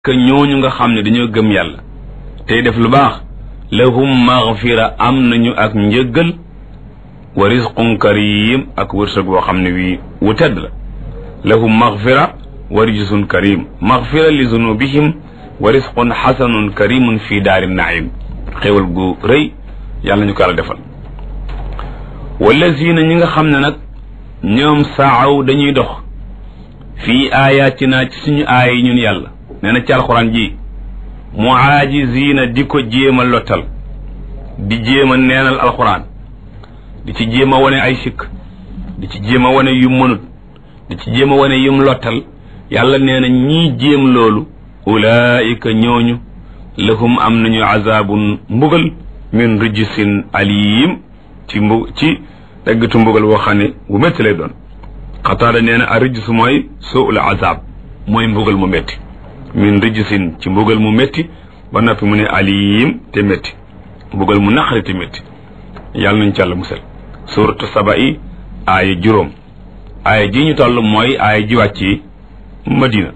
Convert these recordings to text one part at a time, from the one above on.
que ñooñu nga xam ne dañoo gëm yàlla tey def lu baax lahum maghfira am nañu ak njëggal wa rizqun karim ak wërsëg woo xam ne wii wu tedd la lahum maghfira wa rizqun karim maghfira li zunubihim wa rizqun xasanun karimun fi daari naim xéwal gu rëy yàlla ñu ko yàlla defal wallazina ñi nga xam ne nag ñoom saaw dañuy dox fii ayatina ci suñu aaya yi ñun yàlla nee na ci alxuraan ji muaajizina di ko jéem a lottal di jéem a neenal alxuraan di ci jéem a wane ay sikk di ci jéem a wane yum mënut di ci jéem a wane yum lottal yàlla nee na ñii jéem loolu ulaayika ñooñu lahum am nañu azabun mbugal min rijsin alim ci mbu ci daggatu mbugal woo xam ne bu métti lay doon xataada nee na a rijs mooy suul azab mooy mbugal mu métti min rijsin ci mbugal mu métti ba noppi mu ne alim te métti mbugal mu naqari te métti yàlla nañ ci yàlla musal suratu saba yi aaya juróom aaya ji ñu toll mooy aaya ji wàcc yi madina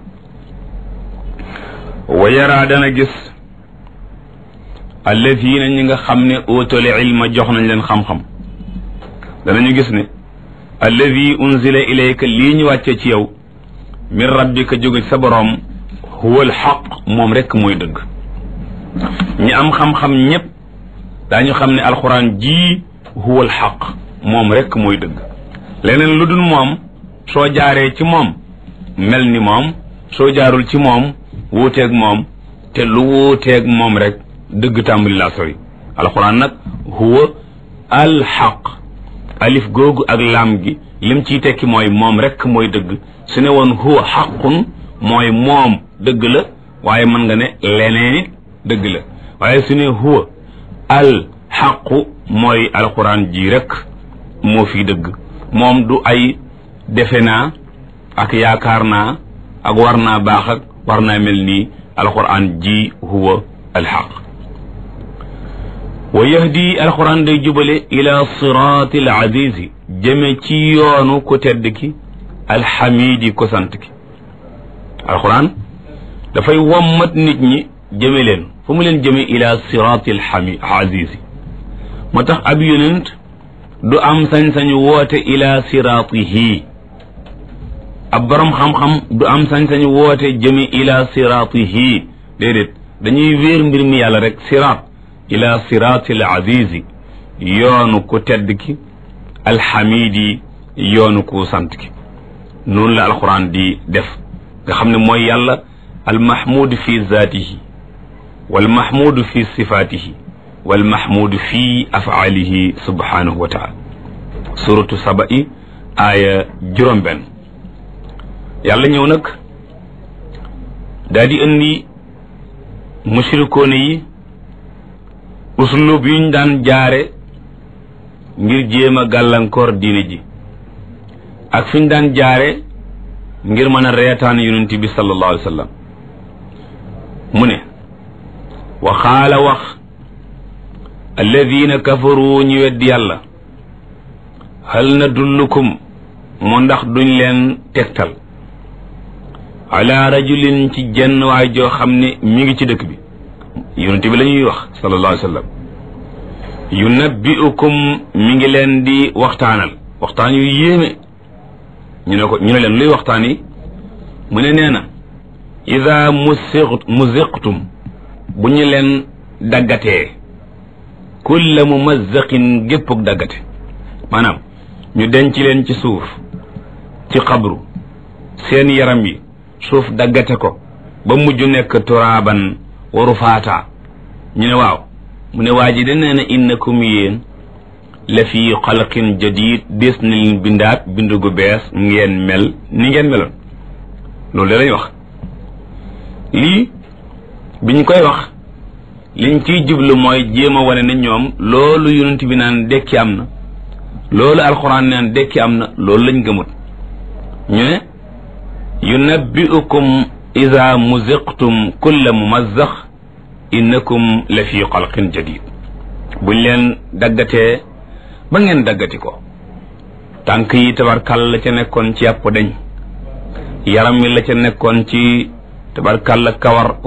wa yaraa dana gis alladina ñi nga xam ne óotale ilma jox nañ leen xam-xam danañu gis ne alladi unzila ilayka lii ñu wàcce ci yow min rabbika jóge ci sa boroom huwa alxaq moom rekk mooy dëgg ñi am xam-xam ñépp daañu xam ne alxuraan jii huwa alxaq moom rekk mooy dëgg leneen lu dul moom soo jaaree ci moom mel ni moom soo jaarul ci moom wuuteeg moom te lu wuuteeg moom rek dëgg tàmbali laa sori alxuraan nag huwa alxaq alif googu ak laam gi lim ciy tekki mooy moom rekk mooy dëgg su ne woon huwa xaqun mooy moom dëgg la waaye mën nga ne leneen it dëgg la waaye su ne huwa al xaqu mooy alxuraan ji rek moo fi dëgg moom du ay defe naa ak yaakaar naa ak war naa baax ak war naa mel nii alxuraan ji huwa alxaq wa yahdi alxuraan day jubale ila siraati al azizi jëme ci yoonu ku tedd ki alxamidi ko sant ki alxuraan dafay wommat nit ñi jëme leen fu mu leen jëme ila siraati alxami azizi moo tax ab yonent du am sañ-sañu woote ila siraatihi ab borom xam-xam du am sañ-sañu woote jëme ila siraatihi déedéet dañuy wéer mbir mi yàlla rek siraat ila siraati al azizi yoonu ku tedd ki alxamidi yoonu ku sant ki noonu la alquran di def nga xam ne mooy yàlla almahmud fi zaatihi walmahmud fi sifaatihi walmahmud fi afaalihi subhanahu wa taala suratu saba i aaya juróom benn yàlla ñëw nag daa di indi mushrikoone yi uslub yuñ daan jaare ngir jéem a gàllankoor diine ji ak fi ñu daan jaare ngir mën a reetaan yonent bi sallallahu alayhi wa sallam mu ne wa xaala wax alladina kafaru ñu weddi yàlla hal nadullukum mu ndax duñ leen tegtal ala rajulin ci jenn waay joo xam ne mi ngi ci dëkk bi yonent bi la ñuy wax sallallahu alayhi wa sallam yunabbiukum mi ngi leen di waxtaanal waxtaan yu yéeme ñu ne ko ñu ne leen luy waxtaan yi mu ne nee na ida musiq muziqtum bu ñu leen daggatee kulla mumazzaqin géppug daggate maanaam ñu denc leen ci suuf ci xabru seen yaram yi suuf daggate ko ba mujj nekk turaaban waru faata ñu ne waaw mu ne waa ji de nee na innakum yéen la fi xalqin jadid des na leen bindaat bindu gu bees ngeen mel ni ngeen meloon loolu de lañ wax lii biñ koy wax liñ ciy jublu mooy jéem a wane ne ñoom loolu yonent bi naan dekki am na loolu alxuraan naan dekki am na loolu lañ gëmut ñu ne yunabbiukum ida muziqtum kulla mumazzax innakum la fi xalqin jadid buñ leen daggatee ba ngeen daggati ko tànk yi tabarkal la ca nekkoon ci yàpp dañ yaram mi la ca nekkoon ci tabarkàlla kawar